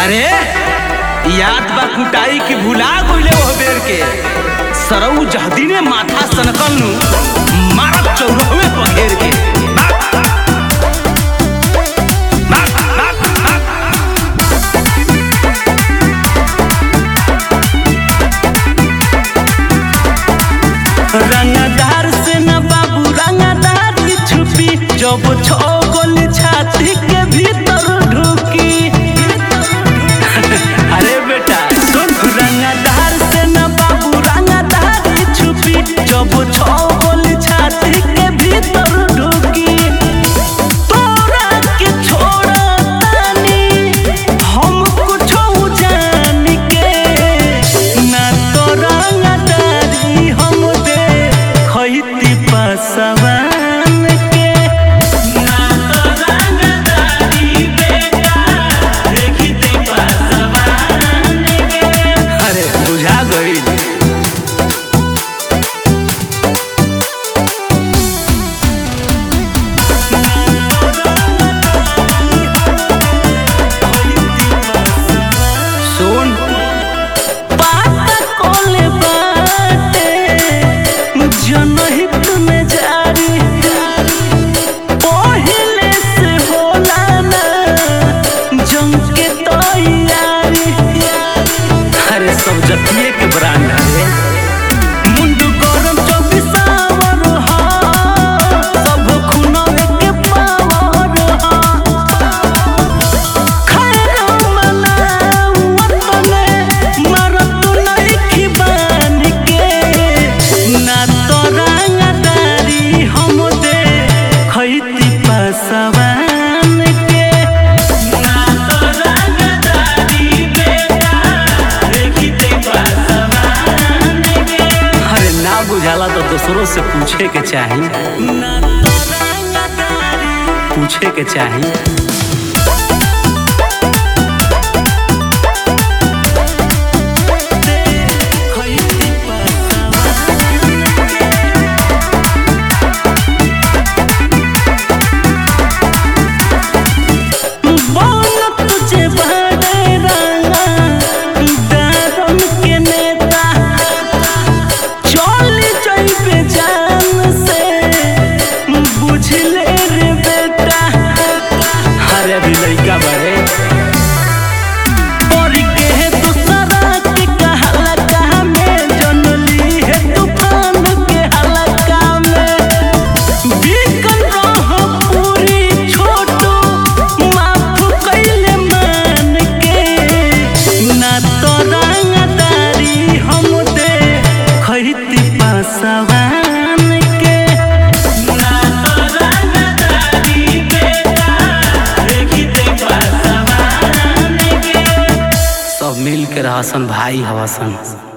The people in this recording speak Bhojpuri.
अरे याद बा कुटाई की भुला गइले ओह बेर के सरऊ जहदीने माथा सनकल नु मारत चौरहवे पघेर के रंगदार से न बाबू रंगदार की छुपी जब छो गोली छाती के भीतर ढुकी अरे बेटा सुन रंगदार से न बाबू रंगदार की छुपी जब छो गोली छाती के भीतर ढुकी तोरा के छोड़ा तानी हम कुछो जान के ना तो रंगदारी हम दे खैती पसवान के ना तो रंगदारी बेटा देखती पसवान के अरे बुझा गई सुन पाता कोले बाटे जनहित में जारी पहिले से होला ना जंग के तैयारी अरे सब जतिये के ब्रांड है मुंडू गरम चौबीस आवर हा सब खुनवे के पावर हा खैरा मनावत ने मरत नइखी बान के ना तो रंगदारी हम दे खैती पसवान के ना तो रंगदारी बेटा देखती पसवान के अरे ना बुझाला तो दूसरों से पूछे के चाही ना तो रंगदारी पूछे के चाही बोल तुझे बड़े रंगा दारम के नेता चल जइबे जान से बुझ ले रे बेटा अरे अभी लइका बड़े और के दूसरा के कहला का में जनली है तूफान के हलका में बिकन रह पूरी छोटू माफ कैले मान के ना तो रंगदारी हम दे खैती पासवान के ना तो रंगदारी बेटा देखते पासवान के सब मिल के रहसन भाई हवसन